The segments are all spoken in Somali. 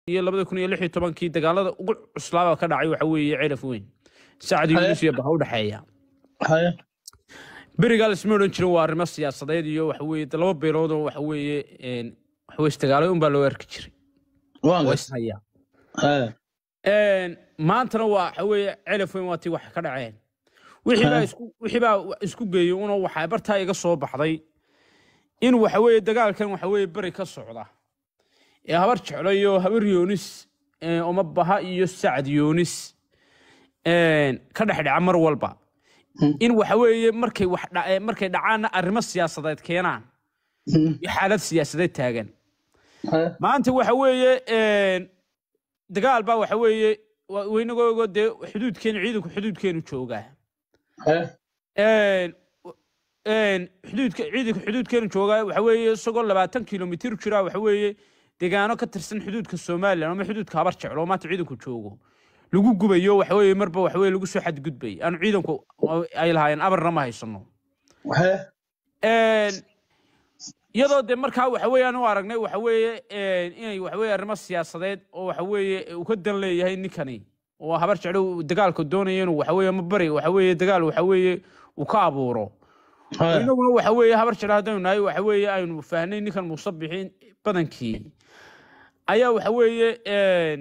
iyo labada kun iyo lix iyo tobankii dagaalada ugu cuslaaba ka dhacay waxa weeye ceraf weyn sacad yunus iyo baha u dhexeeya haye berigaa lasma odhan jirin waa arrimo siyaasadeed iyo waxa weeye de laba beelood oo waxa weeye een, waxa weye isdagaalay unbaa loo arki jiray waan waa gas ishayaa haye Een, maantana waa waxa weeye celaf weyn waa tii wax ka dhaceen wixii baa Ha. isku wixii baa isku geeyey una waxaa bartaa iga soo baxday in waxa weeye dagaalkan waxa weeye beri ka socda ee habar jeclo iyo habar yoonis ee, oma baha iyo sacad yoonis een, ka dhex dhaca mar walba Hmm. in waxa weeye markay wax dha- ee, markay dhacaanna arrimo siyaasadeed keenaan Hmm. iyo xaalad siyaasadeed taagan haye maanta waxa weeye een, dagaal baa waxa weeye wa- weynagoogo dee xuduudkeenu ciidanku xuduudkeenu joogaa haye Een, een, xuduudka ciidanka xuduudkeenu joogaa waxa weeye isagoo labaatan kilomitir jira waxa weeye deegaano ka tirsan xuduudka somalilan ama xuduudka habar jeclo oo maanta ciidanku joogo lagu gubayo waxa weeye marba waxa weeye lagu soo xadgudbay aanu ciidanku ay lahaayeen abarna ma haysano haye Een, iyadoo de markaa waxa weeye aan u aragnay waxa weeye een, inay waxa weeye arrimo siyaasadeed oo waxa weeye uu ka dan leeyahay ninkani oo habar jeclo uu dagaalka doonaya inuu waxa weeye ma bari waxa weeye dagaal waxa weeye uu ka abuuro haye inaguna waxa weeye habar jeclo haddaynu nahay waxa weeye aynu fahnay ninkan muuse bixin badankii ayaa waxa weeye een,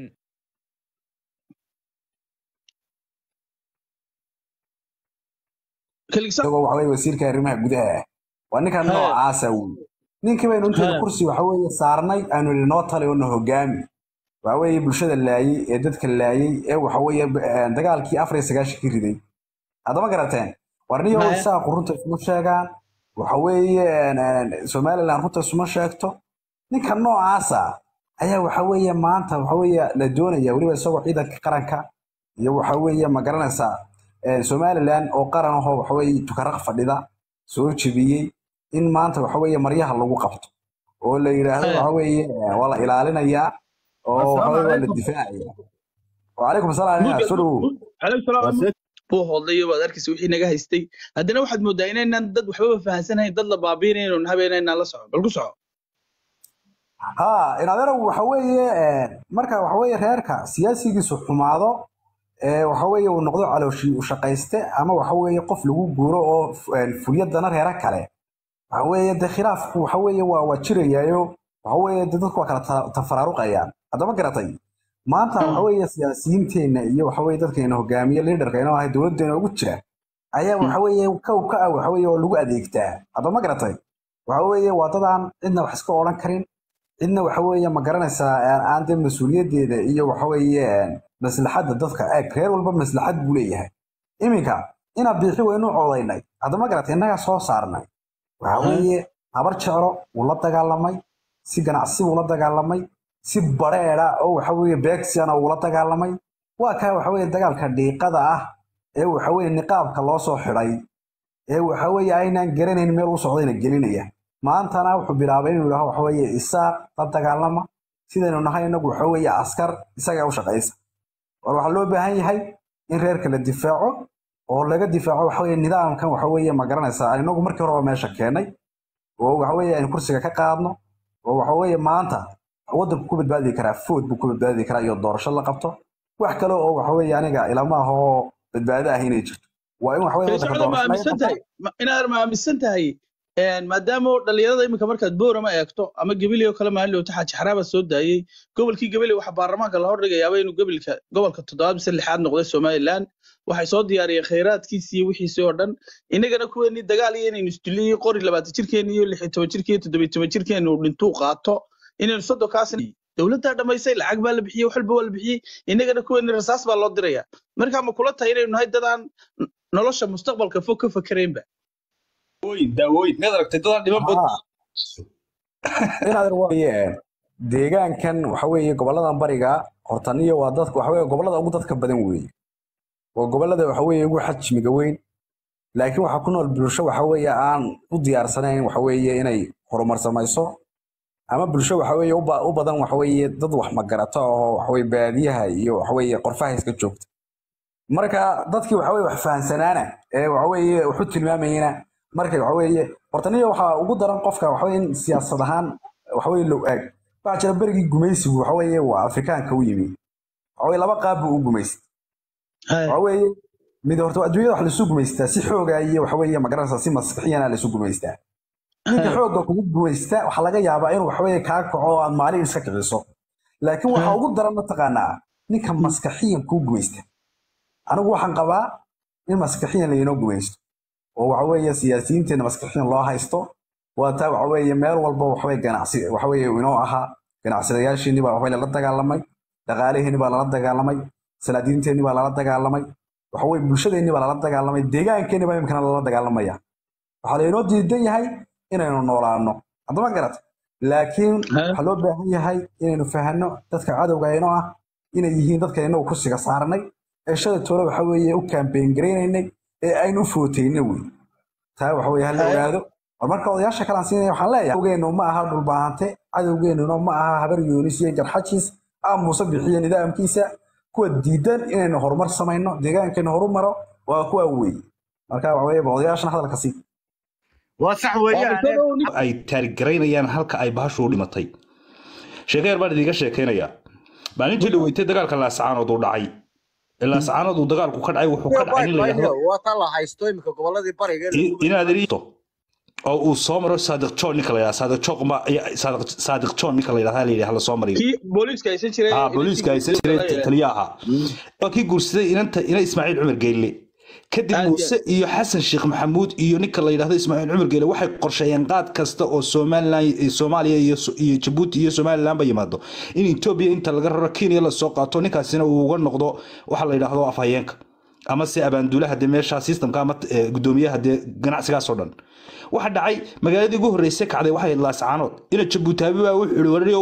kaligsa isagoo waxa weye wasiirka arrimaha gudaha ah waa ninkan Haa. noocaasa wey ninkii baynu inteeda Haa. kursi waxa weeye saarnay aanu idhi noo tali oo na hogaami waxa weeye bulshada laayey ee dadka laayey ee waxa weeye eh, dagaalkii afar iyo sagaashankii riday haddama garateen warniyo Haa. isaaqu runta isuma sheegaan waxa weeye en, en, somaliland runta isuma sheegto ninka noocaasa ayaa waxa weeye maanta waxa weeye la doonaya weliba isagoo ciidanka qaranka iyo waxa weeye ma garanaysaa eh, somaliland oo qaran ahoo waxa weeye tukaraq fadhida soo jebiyey in maanta waxa weeye maryaha lagu qabto oo la yidhaahdo Haa. waxa weeye eh, waa la ilaalinayaa oo waxa weeye waa la difaacaya wacalaykum asalaam Buugga- soo dhowow calaykum salaam buu hodlay waad arkaysa wixii naga haystay haddana waxaad moodaa inaynaan dad waxbaba fahansanayn dad la baabiinayno habeenaynaan la soco bal ku soco ها in adeeragu waxa weeye eh, marka waxa weeye reerka siyaasigiisu xumaado ee waxa weeye uu noqdo calooshii u shaqayste ama waxa weeye qof lagu guuro oo f- eh, fulyadana reera kale waxa weeye de khilaafku waxa weeye waa waa jirayaayo waxa weeye de dadku waa kala ta- tafaraaruqayaan haddama garatay maanta waxa weeye siyaasiyiinteenna iyo waxa weeye dadkeena hogaamiye liidarkeena oo ahay dowladdeena ugu jira ayaa waxa weeye kow ka ah waxa weeye oo lagu adeegtaa haddama garatay waxa weeye waa dadaan cidna wax iska odhan karin cidna waxa weeye ma garanaysaa aan aan dee mas-uuliyaddeeda iyo waxa weeye een, maslaxadda dadka eeg reer walba maslaxad buu leeyahay iminka ina biixi waynu codaynay haddama garatay innagaa soo saarnay waxa Mhm. weeye habar jeclo wuu la dagaalamay si ganacsi wuu la dagaalamay si bareera oo waxa weeye beegsiana wuu la dagaalamay waa kaa waxa weeye dagaalka dhiiqada ah ee waxa weeye niqaabka loo soo xidhay ee waxa weeye aynaan garanayn meel u socdayna gelinaya maantana wuxuu bilaabay inuu yidhaaho waxa weeye isaaq la dagaalama sidaynu nahay inagu waxa weeye askar isaga u shaqaysa war waxaa loo baahan yahay in reerka la difaaco oo laga difaaco waxa weeye nidaamkan waxa weeye ma garanaysaa inagu markii horeba meesha keenay oo waxa weeye aynu kursiga ka qaadno oo waxa weeye maanta waddanku ku badbaadi karaa food buu ku badbaadi karaa iyo doorasho la qabto wax kale oo waxa weeye aniga ilama ah oo badbaado ah inay jirto waa in waxa weeye waddanka socda ma doorasho laga aaminsan qabto tahay ma- inaad ma aaminsan tahay een, maadaama oo dhalinyarada iminka markaad boorama eegto ama gebeli oo kale maalin dhowta xaaji xaraaba soo daayey gobolkii gebeli waxaa baarlamaanka la hordhigayaaba inuu gobolka gobolka toddobaad mise lixaad noqday somaliland waxay soo diyaariyeen khayraadkiisii iyo wixiisii oo dhan innagana kuweenii dagaal iyo inaynu isdiliyey qori labaatan jirkeeni iyo lix iyo toban jirkeen iyo toddoba iyo toban jirkeeni uu dhintuu qaato inaynu soddonkaasna dowladdaa dhammaysay lacag baa la bixiyey wax walba waa la bixiyey innagana kuweenii rasaas baa loo diraya marka ma kula tahay inaynu nahay dadaan nolosha mustaqbalka fog ka fakeraynba daawooyin daawooyin miyaad aragtay dadaan dhiman bad Haa. inaad weeye deegaankan waxa weeye goboladan bariga hortaniyo waa dadka waxa weeye gobolada ugu dadka badan weeye waa gobolada waxa weeye ugu xajmiga weyn laakiin waxaa ku nool bulsho waxa weeye aan u diyaarsanayn waxa weeye inay horumar samayso ama bulsho waxa weeye u ba- u badan waxa weeye dad wax magarato oo waxa weeye baadiyaha iyo waxa weeye qorfaha iska joogta marka dadkii waxa weeye wax fahansanaana ee waxa weeye wuxu tilmaamayena markay waxa weeye hortaniyo waxaa ugu daran qofka waxa weeye in siyaasad ahaan waxa weeye low aag waxaa jira berigii gumaysigu waxa weeye waa afrikaanka u yimi waxa weye laba qaab buu u gumaystay waxa weeye mid horta adduunyada wax laisu gumaystaa si xooga iyo waxa weeye magaranaysa si maskaxiyana laisu gumaystaa ninka xoogga kugu gumaysta waxaa laga yaabaa inuu waxaweye kaa kaco oo aad maalin iska kiciso laakiin waxaa ugu daran mataqaanaa ninka maskaxiyan kuu gumaysta anigu waxaan qabaa in maskaxiyan lainoo gumaysto oo waxaweeye siyaasiyiinteena maskaxiyan loo haysto waa taa waxaweeye meel walba waxaweye ganacsi waxaweye inoo ahaa ganacsadayaashiinni baa waxaweye lala dagaalamay dhaqaalihiinni baa lala dagaalamay salaadiinteenni baa lala dagaalamay waxaweye bulshadeenni baa lala dagaalamay deegaankeenni baa imikana lala dagaalamaya waxaa lainoo diidan yahay inaynu noolaano haddama garata laakiin waxaa loo baahan yahay inaynu fahanno dadka cadowga inoo ah inay yihiin dadka inagu kursiga saarnay ee shalay toole waxa weeye u kaambeyn garaynaynay ee aynu u footayna wey taa waxa weye hala ogaado war marka odayaasha kalaan siinaya waxaan leeyahay cadowgeennu ma aha dhulbaahante cadowgeennuna ma aha habar yoonis iyo garxajiis aa muuse bixiyo nidaamkiisa kuwa diidan inaynu horumar samayno deegaankeenu horumaro waa kuwa weeye marka waxa weye odayaashana hadalka sii waa sax weeyaan ay taarigaraynayaan halka ay bahashu u dhimatay sheekeer baan idiinga sheekaynayaa maalintii dhaweytay dagaalka laascaanood uu dhacay ee laascaanood uu dagaalku ka dhacay wuxuu ka dhacay in la yidhaahdo waa ta la haysto iminka goboladii bariga inaad iriito oo uu soo maro saadiq john ninka la yidhahdo saadiq john ma saadiq john ninka la yidhahdo la yidhahdo la soo mariyo kii booliiska aysan jiray ah booliiska aysan jiray taliya ahaa waa kii guursaday inanta ina ismaaciil cumar geyle kadib Aad muuse iyo xasan sheekh maxamuud iyo ninka la yidhahdo ismaaciil cumar geele waxay qorsheeyeen qaad kasta oo somalilan soomaaliya iyo iyo jabuuti iyo somalilanba yimaado in etoobiya inta laga raro kenya lasoo qaato ninkaasina uu uga noqdo waxa la yidhaahdo afhayeenka ama se abaanduulaha dee meesha systemka ama eh, gudoomiyaha dee ganacsigaas oo dhan waxa dhacay magaaladii ugu horreysay kacday waxay ahayd laascaanood ina jabuutaabi baa wuxuu ihi wariow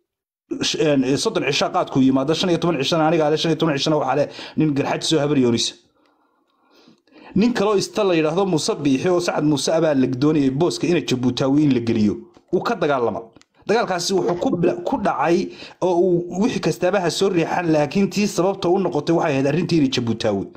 sh- een, soddon cisha qaadku yimaado shan iyo toban cishana aniga ale shan iyo toban cishana waxaa le nin garxaji soo habar yoonisa nin kaloo ista la yidhaahdo muuse biixi oo sacad muuse abaa la doonayay booska ina jabuutaawi in la geliyo uu ka dagaalama dagaalkaasi wuxuu ku bila- ku dhacay oo uu wixii kastaaba ha soo riixan laakiin tii sababta u noqotay waxay ahayd arrintii ina jabuutaawi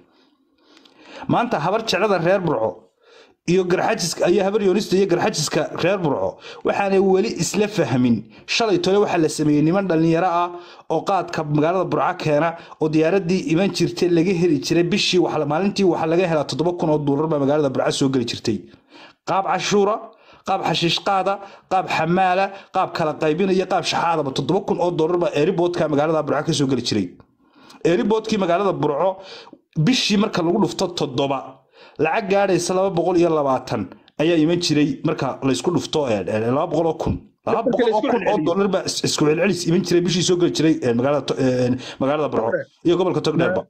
maanta habar jeclada reer burco iyo garxajiska iyo habar yoonista iyo garxajiska reer burco waxaanay weli isla fahmin shalay tole waxaa la sameeyey niman dhallinyaro ah oo qaadka magaalada burco keena oo diyaaradii iman jirtay laga heli jiray bishii waxa- maalintii waxaa laga helaa toddoba kun oo doolar baa magaalada burco soo geli jirtay qaab cashuura qaab xashiish qaada qaab xamaala qaab kala qaybina iyo qaab shaxaadaba toddoba kun oo doolar baa eeriboodka magaalada burco ka soo geli jiray eeriboodkii magaalada burco bishii marka lagu dhufto toddoba lacag gaadhaysa laba boqol iyo labaatan ayaa iman jiray marka laysku dhufto eh, eh, laba boqol oo kun laba boqol oo kun oo dollar baa is- isku celcelis iman jiray bishii soo geli jiray eh, magaalada To- eh, magaalada burco iyo gobolka togdheerba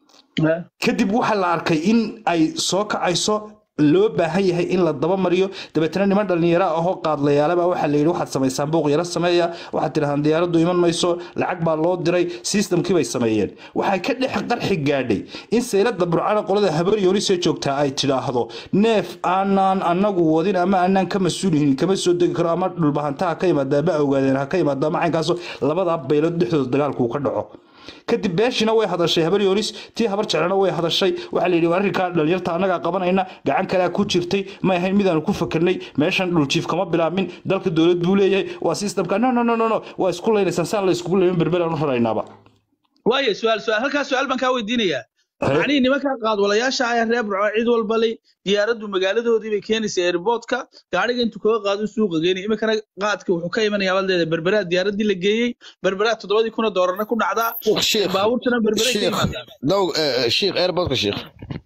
kadib waxaa la arkay in ay soo kacayso loo baahan yahay in la daba mariyo dabeetana niman dhallinyaro ahoo qaadlayaalaba waxaa la yidhi waxaad samaysaan buuq yaro sameeya waxaad tidhahdaan diyaaraddu iman mayso lacag baa loo diray systemkii bay sameeyeen waxay ka dhex qarxi gaadhay in saylada burcana qolada habar yoonisee joogtaa ay tidhaahdo neef aanaan anagu wadin ama aanaan ka mas-uulihin kama soo degi karo ama dhulbahantaha ka yimaada ma ogaadeen ha ka yimaada ama caynkaaso labadaa baylood dhexdooda dagaalku ka dhaco kadib beeshina way hadashay habar yoonis tii habar jeclana way hadashay waxaa la yidhi "Waa arrinkaa dhalinyarta annagaa qabanayna gacan kalea ku jirtay ma ahayn midaanu ku fakarnay meeshan dhuljiif kama bilaabmin dalka dowlad buu leeyahay waa systemka no no no no no waa isku laynaysaan saan la iskugu layman berberaan u raraynaaba waayo su-aal su-aal halkaas su-aal baan kaa weydiinayaa Haye. macnihii nimanka qaadwalayaasha ah ee reer burco cid walba lay diyaaraddu magaaladoodii bay keenaysa airportka gaadhiga intuu kaga qaado suuqa geynay iminkana qaadka wuxuu ka imanayaa baad leedahay berberaa diyaaradii la geeyey berberaa toddobadii kuna doolarna ku dhacdaa شيخ baabuurtana berberay ka شيخ yimaadaan لو آه، شيخ ايربودك شيخ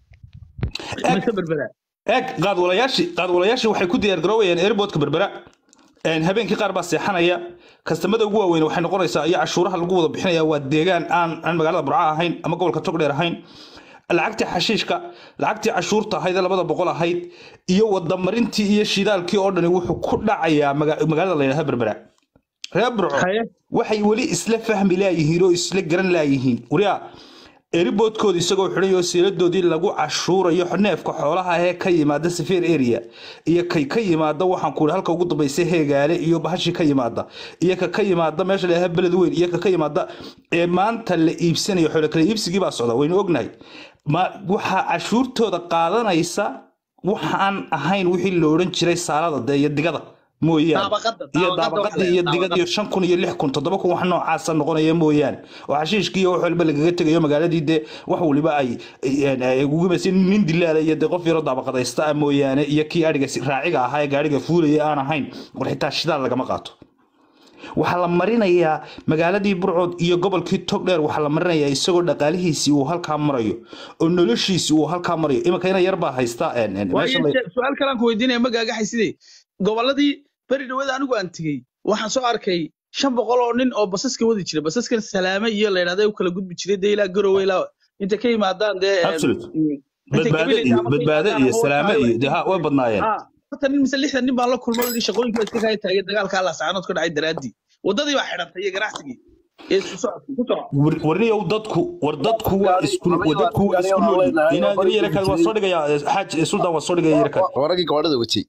mise berberaa eeg qaadwalayaashii qaadwalayaashii waxay ku diyaargaroowayaan airportka berbera Een, habeenkii qaar baa seexanaya kastamada ugu waaweyn waxay noqonaysaa iyo cashuuraha lagu wada bixinaya waa deegaan aan aan magaalada burca ahayn ama gobolka togdheer ahayn lacagtii xashiishka lacagtii cashuurta ahayd ee labada boqol ahayd iyo wadamarintii iyo shidaalkii oo dhani wuxuu ku dhacayaa maga- magaalada la yidhahda berbera reer burco haye waxay weli isla fahmi laayihiin oo isla garan laayihiin wariyaa eriboodkooda isagoo xidhay oo siiladoodii lagu cashuurayo neefka xoolaha ee ka yimaada safeer area iyo kay ka yimaada waxaan ku halka ugu dambaysa heegaale iyo bahashii ka yimaada iyo ka ka yimaada meesha la yidhahda beled weyn iyo ka ka yimaada ee maanta la iibsanayo xoolo kale iibsigii baa socda waynu ognahay ma waxaa cashuurtooda qaadanaysa waxaan ahayn wixii la odhan jiray saalada dee iyo digada mooyaane daabaqada iyo daabaqada waxa daabaqadii iyo la digad iyo shan kun iyo lix kun toddoba kun wax noocaasa noqonaya mooyaane oo xashiishkii iyo wax waliba lagaga tegayo magaaladii dee wax waliba ay ay- ay ugu masay nin dilaala iyo dee qof yaroo daabaqadaysta ah mooyaane iyo kii adhiga si- raaciga ahaa ee gaadhiga fuulaya aan ahayn war xitaa shidaal lagama qaato waxaa la marinayaa magaaladii burcood iyo gobolkii togdheer waxaa la marinayaa isagoo dhaqaalihiisii uu halkaa marayo oo noloshiisii uu halkaa marayo imanka ina yar baa haysta een, een, meesha la- waayo su-aal kalaan ku weydiinaya ma gaagaxay sidee gobolladii beri dhawada anigu aan tegey waxaan soo arkay shan boqol oo nin oo basaska wadi jira basaskan salaame iyo la yidhahda u kala gudbi jiray dee ilaa garowe ilaa inta ka yimaadaan dee em, Absolute. inta badbaado gabileyda iyo ama ka badbaado yimaadaan iyo ama salaame waxa iyo dee ha way badnaayeen Ah, afartan nin mise lixdan nin baan la kulmay oo yidhi shaqooyinka iska kaya taagay dagaalka alla saacanood ka dhacay daraaddii waddadii baa xidhantay iyo ganacsigii ee isu socodkii ku soco War- warniyow dadku war dadku waa gaari- isku laba war iyo dadku waa gaari isku oo nool leenahay oo inaad bari yara kaad waa jiray. soo dhigaya xaaj sultan waa soo dhigaya yara kaad waa raggii gabadhada watay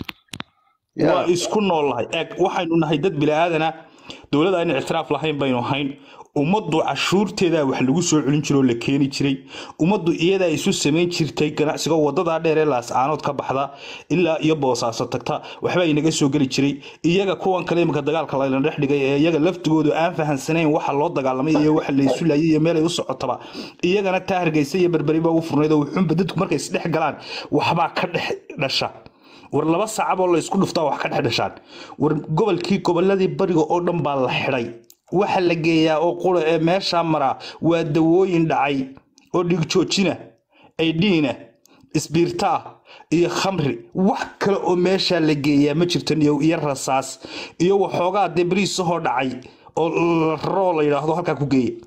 waa isku noolahay eeg waxaynu nahay dad bilaaadana dowladda ayna ictiraaf lahayn baynu ahayn ummaddu cashuurteedaa wax lagu soo celin jiro oo la keeni jiray ummaddu iyadaa isu samayn jirtay ganacsiga wadadaa dheer ee laascaanood ka baxda ilaa iyo boosaaso tagta waxbaa inaga soo geli jiray iyaga kuwan kale imanka dagaalka layna dhex dhigay ee iyaga laftigoodu aan fahansanayn waxa loo dagaalamay iyo waxa laysu laayay iyo meelay u socotaba iyagana taa hargeysa iyo berberiba u furnayd oo wuxuunba dadku markay isdhex galaan waxbaa ka dhex dhasha war laba saacaboo la isku dhuftaa wax ka dhex dhashaan war gobolkii goboladii bariga oo dhan baa la xidhay waxa la geeyaa oo qura ee meeshaa maraa waa dawooyin dhacay oo dhigjoojina aydhiina isbiirta ah iyo khamri wax kale oo meeshaa la geeyaa ma jirto iyo iyo rasaas iyo waxoogaa dee beriisahoo dhacay oo la raroo la yidhaahdo halkaa ku geeya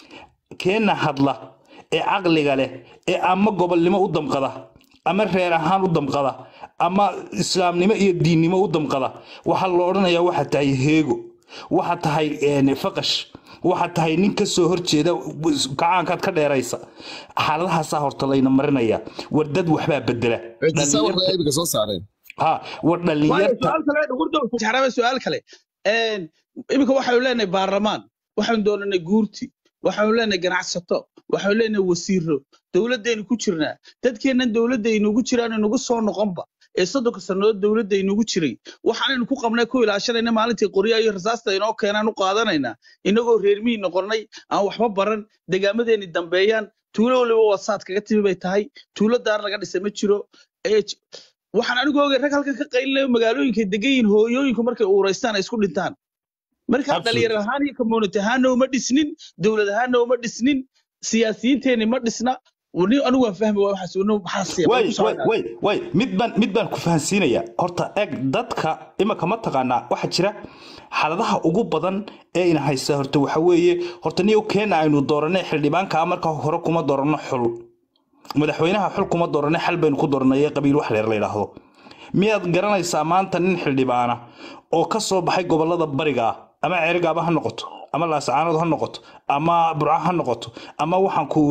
keenna hadla ee caqliga leh ee ama gobolnimo u damqada ama reer ahaan u damqada ama islaamnimo iyo diinnimo u damqada waxaa la odhanayaa waxaa tahay heego waxaa tahay een, faqash waxaa tahay nin ka soo horjeeda gacaankaad ka dheeraysa xaaladahaasaa horta layna marinaya war dad waxbaa bedela ictisaamka ay iminka soo saareen ha war waayo dhalinyarta su-aal kale dhugurdo xaraaba su-aal kale Een, iminka waxaynu leenahay baarlamaan waxaynu doonanay guurti waxaynu leenahay ganacsato waxaynu leenahay wasiiro dowladaynu ku jirnaa dadkeennan dowladda inugu jiraan inugu soo noqonba ee soddonka sannadood dowladda inugu jiray waxaanaynu ku qabnay ku ilaashanayna maalintii qoryaha iyo rasaasta inoo keenaan u qaadanaynaa inagoo reermihii noqonnay aan waxba baran degaamadeeni dambeeyaan tuulo waliba wasaad kaga timi bay tahay tuulo daar laga dhisay ma jiro ee j- waxaan anigu ogay rag halkan ka qaylinayo magaalooyinka degan yihiin hooyooyinku markay uuraystaan ay isku dhintaan markaa Absolutely. dhalinyar ahaan iyo community ahaanna uma dhisnin dowlad ahaanna uma dhisnin siyaasiyiinteeni ma dhisna ni anigu waan fahmi waa waxaas inu maxaa siya way way way way mid baan mid baan ku fahansiinaya horta eeg dadka imanka ma taqaanaa waxaa jira xaaladaha ugu badan ee ina haysta horta waxa weeye horta niyow keena aynu dooranay xildhibaanka marka hore kuma dooranno xul madaxweynaha xul kuma dooranay xal baynu ku dooranay ee qabiil wax leer la yidhaahdo miyaad garanaysaa maanta nin xildhibaana oo ka soo baxay gobolada bariga ah ama ceerigaaba ha noqoto ama laascaanood ha noqoto ama burco ha noqoto ama waxaan ku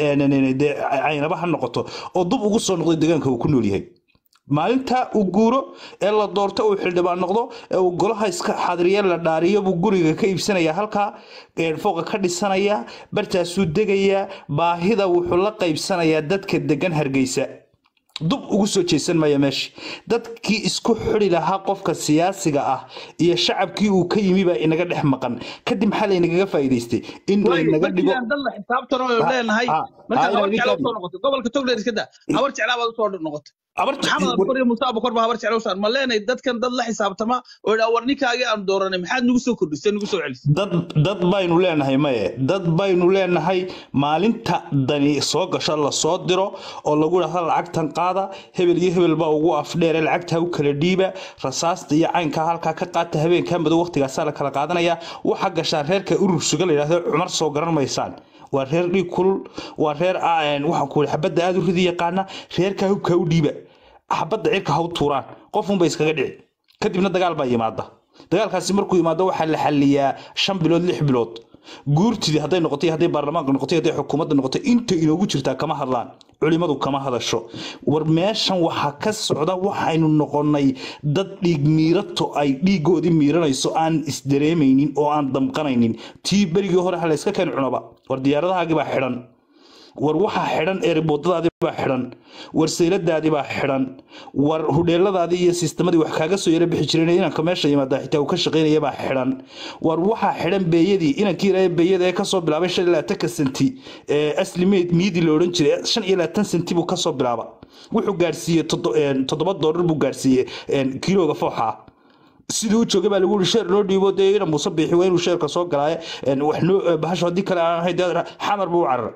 ii dee caynaba ha noqoto oo dub ugu soo noqday deegaanka uu ku nool yahay maalinta uu guuro ee la doorto uu xildhibaan noqdo ee uu golaha iska xadriye la dhaariyo buu guriga ka iibsanaya halkaa ee fooqa ka dhisanaya bartaasuu degayaa baahida wuxuu la qaybsanayaa dadka degan hargeysa dub ugu soo jeesan maya meesha dadkii isku xidi lahaa qofka siyaasiga ah iyo shacabkii uu ka yimi baa inaga dhex maqan kadib maxaa laynagaga faa'iidaystay in laynaga dhigo markiiaan dad la xisaabtan oo Ha, leenahay ha, markaa ha, habar inaad jecla ninkaan- usoo noqotay gobolka togdheer iska daa habar jeclaa baad usoo noqotay abar maxamed abukar iyo muuse abukar baa habar jecla usaan ma leenahay dadkan dad la xisaabtama oo idhaa war ninkaagii aan dooranay maxaad nugu soo kordhisay nugu soo celisay dad dad baynu leenahay maye dad baynu leenahay maalinta dani soo gasho lasoo diro oo lagu dhahda lacagtan qaada hebel iyo hebel baa ugu afdheere lacagta u kala dhiiba rasaasta iyo caynkaa halkaa ka qaata habeenkaa madow waqtigaasaa la kala qaadanaya waxaa gashaa reerka urur suga la yidhahdo cumar soo garan maysaan waa reer dhiig kulul waa reer ah, een, waxaan ku xabadda aada u ridi yaqaana reerkaa hubkaa u dhiiba xabadda cirka ha u tuuraan qofunba iskaga dhici kadibna dagaal baa yimaada dagaalkaasi markuu yimaado waxaa la xaliyaa shan bilood lix bilood guurtidii hadday noqotay hadday baarlamaanka noqotay hadday xukuumadda noqotay inta inoogu jirtaa kama hadlaan culimadu kama hadasho war meeshan waxaa ka socda waxaynu noqonay dad dhiig miirato ay dhiigoodii miiranayso aan isdareemaynin oo aan damqanaynin tii berigii hore ha layska keen cunaba war diyaaradahaagii baa xidhan war waxaa xidhan eeriboodadaadii baa xidhan war sayladaadii baa xidhan war hudheeladaadii iyo sistemadii wax kaaga soo yara bixi jireen inanka meesha yimaada xitaa uu ka shaqaynaya baa xidhan war waxaa xidhan beeyadii inankii yaraaya beeyada ee kasoo bilaabay shan iyo labaatanka senti ee asli meyd miidi la odhan jiray shan iyo labaatan senti buu kasoo bilaaba wuxuu gaadhsiiyey toddo- een, toddoba doolar buu gaadhsiiyey een, kiilooga fooxa ah sidii u joogay baa lagu yiri sheer loo dhiibo dee ina muuse biixi waa inuu sheerka soo galaaye een, wax noo bahasho haddii kale aan ahayn dee xamar buu u cararay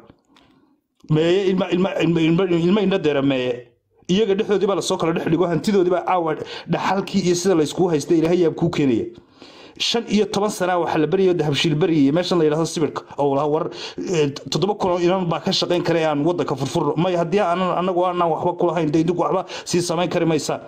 meeye ilma ilma ilma ilma ilma indha deera meeye iyaga dhexdoodii baa lasoo kala dhex dhigo hantidoodii baa caawa dhaxalkii iyo sida layskugu haysta ilaahay yaab kuu keenaya shan iyo toban sana waxaa la baryayo dahabshiil baryayay meeshan la yidhahdo sibirka oo laha war eh, toddoba kunoo inan baa ka shaqayn kara ee aan wadanka furfurno may haddii aanan anagu aanan waxba kulahayn dee idinku waxba sii samayn kari maysaan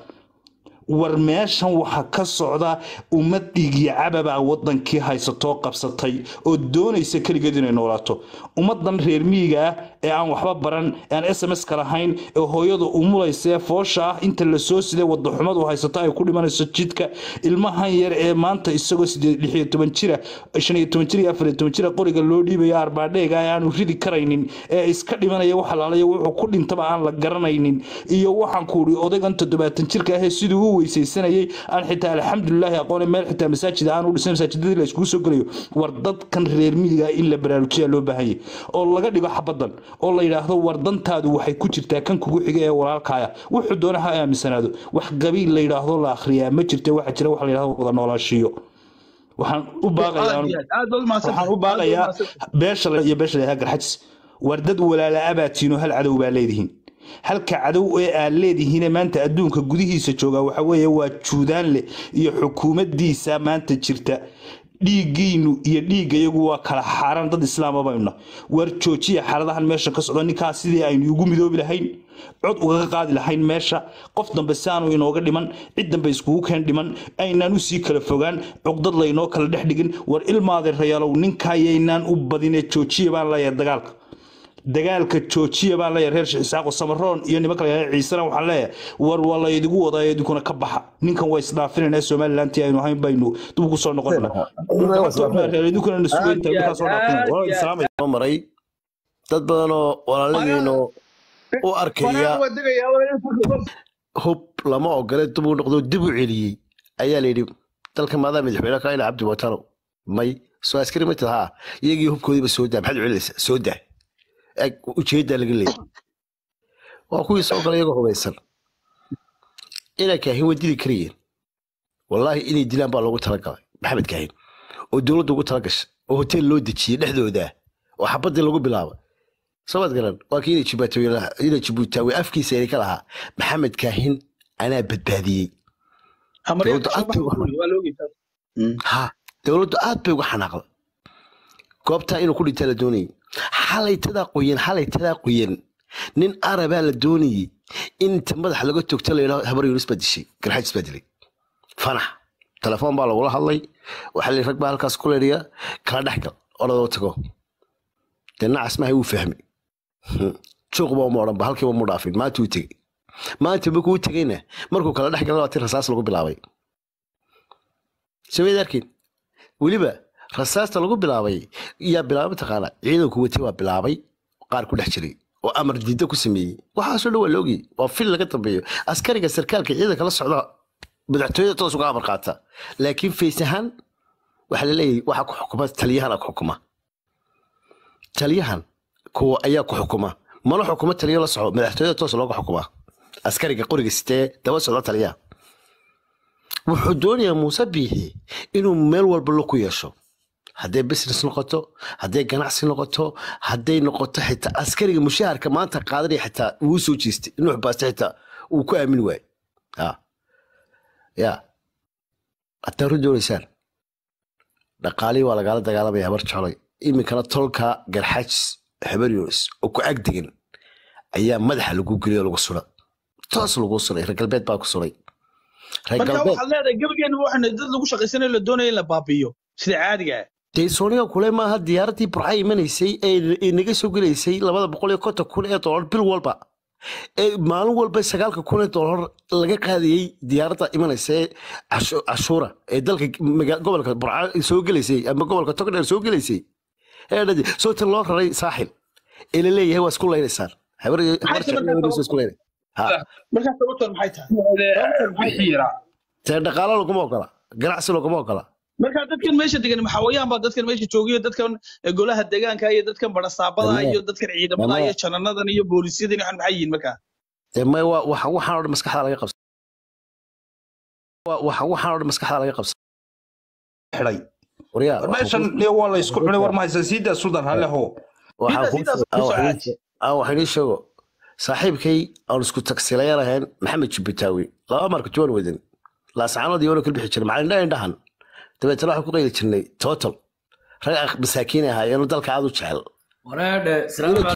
war meeshan waxaa ka socda ummad dhiigyo cababaa wadankii haysatoo qabsatay oo doonaysa keligeed inay noolaato ummadan reer miyiga ah ee aan waxba baran ee aan s m s ka lahayn ee hooyadu umulaysa ee foosha ah inta lasoo siday wadaxumadu haysato ay ku dhimanayso jidka ilmahan yar ee maanta isagoo sideed lix iyo toban jira shan iyo toban jir iyo afar iyo toban jira qoriga loo dhiibayo arbaadheega ee aanu ridi karaynin ee iska dhimanaya wax alaalayo wuxuu ku dhintaba aan la garanaynin iyo waxaan ku uri odaygan toddobaatan jirka ahee siduu u weysaysanayay aan xitaa alxamdulilaahi aqoone meel xitaa masaajida aan u dhisan masaajidadii la iskugu soo gelayo war dadkan reer miyiga in la baraarujiya loo baahanyay oo laga dhigo xabadan oo la yidhaahdo war dantaadu waxay ku jirtaa kan kugu xiga ee walaalkaaya wuxuu doona ha aaminsanaado wax qabiil la yidhaahdo la akhriyaa ma jirta waxa jira wax la yidhahdo wada noolaashiyo waxaan u baaqayaa aad iyo aad aad baad umahadsan waxaan u baaqayaa beesha la- iyo beesha lahaa garxajis war dad walaala abaatiino hal cadow baa leedihiin halka cadow ee aad leedihiine maanta adduunka gudihiisa jooga waxa weeye waa juudaanle iyo xukuumaddiisa maanta jirta dhiiggiinu iyo dhiiggayagu waa kala xaaran dad islaama bayna war joojiya xaaladahan meesha ka socdo ninkaas sidii aynu ugu midoobi lahayn cod ugaga qaadi lahayn meesha qof dambe si aanu inooga dhiman cid dambe iskugu keen dhiman aynaan usii kala fogaan cugdad laynoo kala dhex dhigin war ilmaadeerayaalow ninkayaynaan u badine joojiya baan leeyahay dagaalka dagaalka joojiya baan leeyahay reer sheekh isaaqo samaroon iyo nimanka la yidhahdo ciisena waxaan leeyahay war waa laydigu wadaa idinkuna ka baxa ninkan waa isdhaafinayna somalilantii aynu ahayn baynu dib ugu soo noqonayna idinkuna na sugaynta markaa soo dhaafin waa islaamay soo maray dad badan oo walaaladeeno u arkaya waa degayaa hub lama ogole dib u noqdo dib u celiyey ayaa layidhi dalka maadaa madaxweyne ka ina cabdi watano may soo askari ma tid haa iyagii hubkoodiiba soo daa maxaad u celinaysaa soo daa eg ujeeddaa laga leeyay waa kuwii soo galay iyagoo hubaysan inay kaahin way dili karayeen wallaahi inay dilaan baa loogu talagalay maxamed kaahin oo dowladda ugu talagashay oo hotel loo dejiyey dhexdooda oo xabadii lagu bilaabay sabad garan waa kii inay jibuutaawe afkiisa inay ka lahaa maxamed kaahin anaa badbaadiyey hamaryaanka Dowladda soo baxa aad bay waa loogi ha dowladdu aad bay uga xanaaqda goobtaa inuu ku dhintaa la doonayay xalay tadaa qoyan xalay tadaa qoyan nin arabaa la doonayey in inta madaxa laga togta la yidhaho habar yunis baa dishay garxajis baa dilay fanax telefoon baa lagula hadlay waxaa la rag baa halkaas ku leedhiya kala dhex gal oradoo tago dee nacas maahay wuu fahmay juuqba uma odhanba halkiiba mu dhaafin maanta wuu tegey maanta markuu u tegeyna markuu kala dhex galay waa tii rasaas lagu bilaabay sameyd arkin weliba rasaasta lagu bilaabay yaa bilaabay mataqaana ciidanku watay waa bilaabay qaar ku dhex jiray oo amar diidda ku sameeyey waxaasoo dhan waa la ogiyey waa fil laga dambeeyo askariga sarkaalka ciidanka la socda madaxtooyada toos uga amar qaata laakiin fays ahaan waxaa la leeyahay waxaa ku xukuma taliyahana ku xukuma taliyahan kuwa ayaa ku xukuma mana xukuma taliyo la soco madaxtooyada toos looga xukuma askariga qoriga sitee daba socda taliyaha wuxuu doonayaa muuse biixi inuu meel walba lo ku yeesho hadday business noqoto hadday ganacsi noqoto hadday noqoto xitaa askariga mushaharka maanta qaadanaya xitaa wuu soo jeestay nuux baaste xitaa uu ku aamin waaye ya ya haddaa run doonaysaan dhaqaalihii waa lagaala dagaalamaya habar jecloy iminkana tolka garxaajis habar yunis oo ku ag degan ayaa madaxa lagu geliyo lagu sura toos lagu suray reer galbeed baa ku suray reer marka galbeed waxaad leedahay gebigeena waxaan dad lagu shaqaysanayo la doonaya in la baabi'iyo sida caadiga ah dee sooniga kule maaha diyaaradii burca imanaysay ee ee naga soo gelaysay labada boqol iyo konton kun ee dolar bil walba ee maalin walba sagaalka kun ee dolar laga qaadayey diyaaradda imanaysa ee cashu- cashuura ee dalka maga- gobolka burca soo gelaysay ama gobolka togdheer soo gelaysay ee dhadi soota loo raray saaxil ee la leeyahay waa isku laynaysaan habar habar Maxay jecel tahay waa isku laynay ha markaa sababtan maxay tahay wixii yaraa tee dhaqaalo laguma ogola ganacsi laguma ogola markaa dadkan meesha degan maxawayaan baa dadkan meesha joogiyo dadkan eh, golaha deegaanka iyo dadkan barasaabada Dhammaan. iyo dadkan ciidamada Dhammaan. iyo jananadan iyo boolisyadani waxaan maxay yihiin markaa dee may waa waxa waxaan oo dhan maskaxda laga qabsa Waa- waxa waxaan oo dhan maskaxda laga qabsa xidhay waryaa meeshan iyo waa la isku cunay war mahaysan siidaa suldan haleho waxaan Sidaas- kuu sidaas sheeg- ku soo aan waxaan caaji. aan waxaan ii sheego saaxiibkay aan isku tagsiilaya lahayn maxamed jibbitaawi laba marka juwan wedan laascaanood iyo wala kala bixi jiray macalin indhaha indhahan dabeetana waxaan ku qayli jirnay total rag masaakiin ahaayeen oo dalka aad u jecel waraadhe